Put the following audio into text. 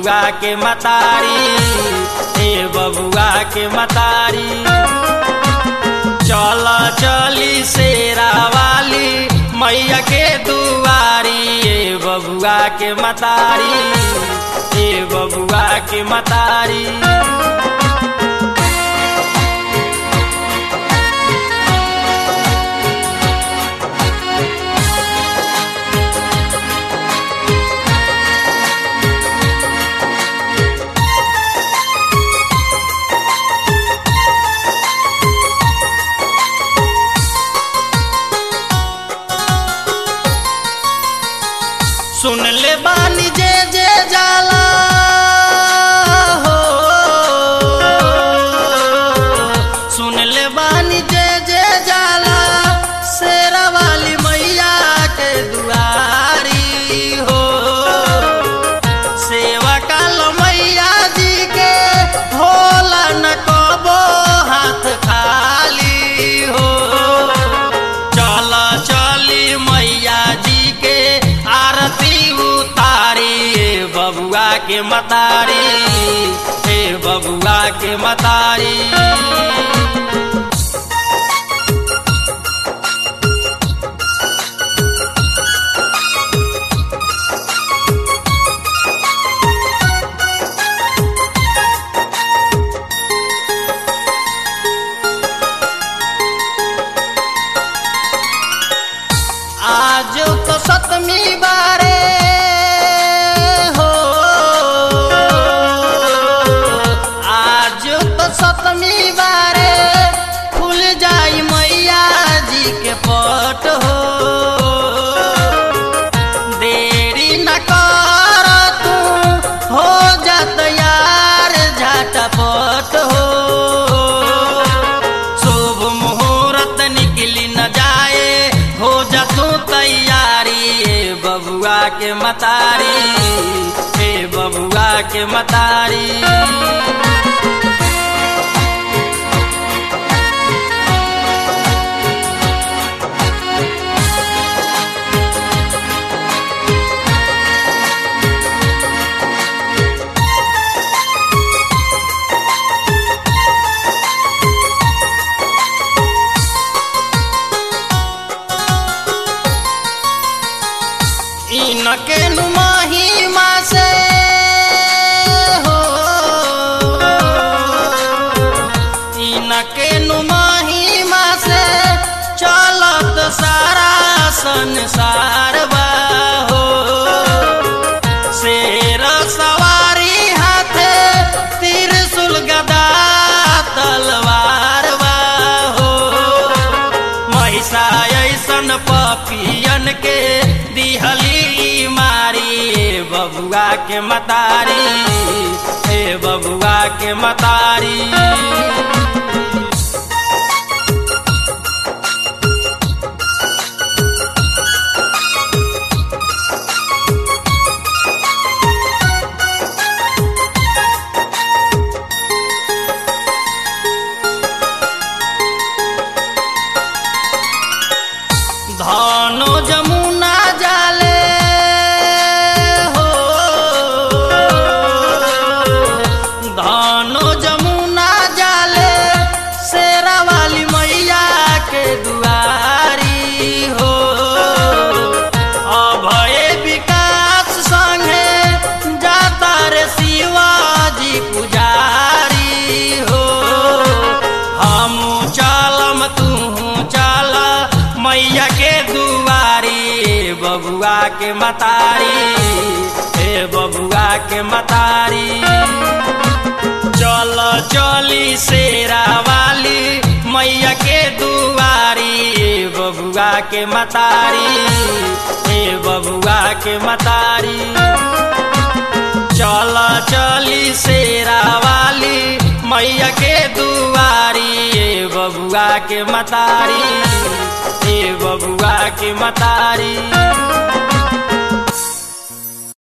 बबुआ के मतारी ए बबुआ के मतारी चल चली शेरा वाली मैया के दुआरी ए बबुआ के मतारी ए बबुआ के मतारी सुन ले बानी जे जे जाला हो सुन ले बानी जे जे जाला शेरा वाली मैया के दुआरी हो सेवा काल मैया जी के होला न कबो हाथ खाली हो चल चली मैया जी के आरती उतारी ए बबुआ के मतारी ए बबुआ के मतारी आज तो सतमी बारे हो आज तो सतमी बारे खुल जाई मैया जी के पट हो देरी न कर तू हो जात यार झटपट हो शुभ मुहूर्त निकली न जाए हो जा तू तैयारी ए बबुआ के मतारी ए बबुआ के मतारी इनके महिमा से हो इनके महिमा से चलत सारा संसार बा हो शेर सवारी हाथे त्रिशूल गदा तलवार बा हो महिषा ऐसन पपियन के दिहली मारी ए बबुआ के मतारी ए बबुआ के मतारी धनो जमुना जाले हो धनो जमुना जाले शेरा वाली मैया के दुआरी हो अभय विकास संगे जाता रे शिवाजी पुजारी हो हम चलम तू चल मैया के दुआरी ए बबुआ के मतारी ए बबुआ के मतारी चल चली शेरा वाली मैया के दुआरी ए बबुआ के मतारी ए बबुआ के मतारी चल चली शेरा वाली मैया के दुआरी ए बबुआ के मतारी ए बबुआ के मतारी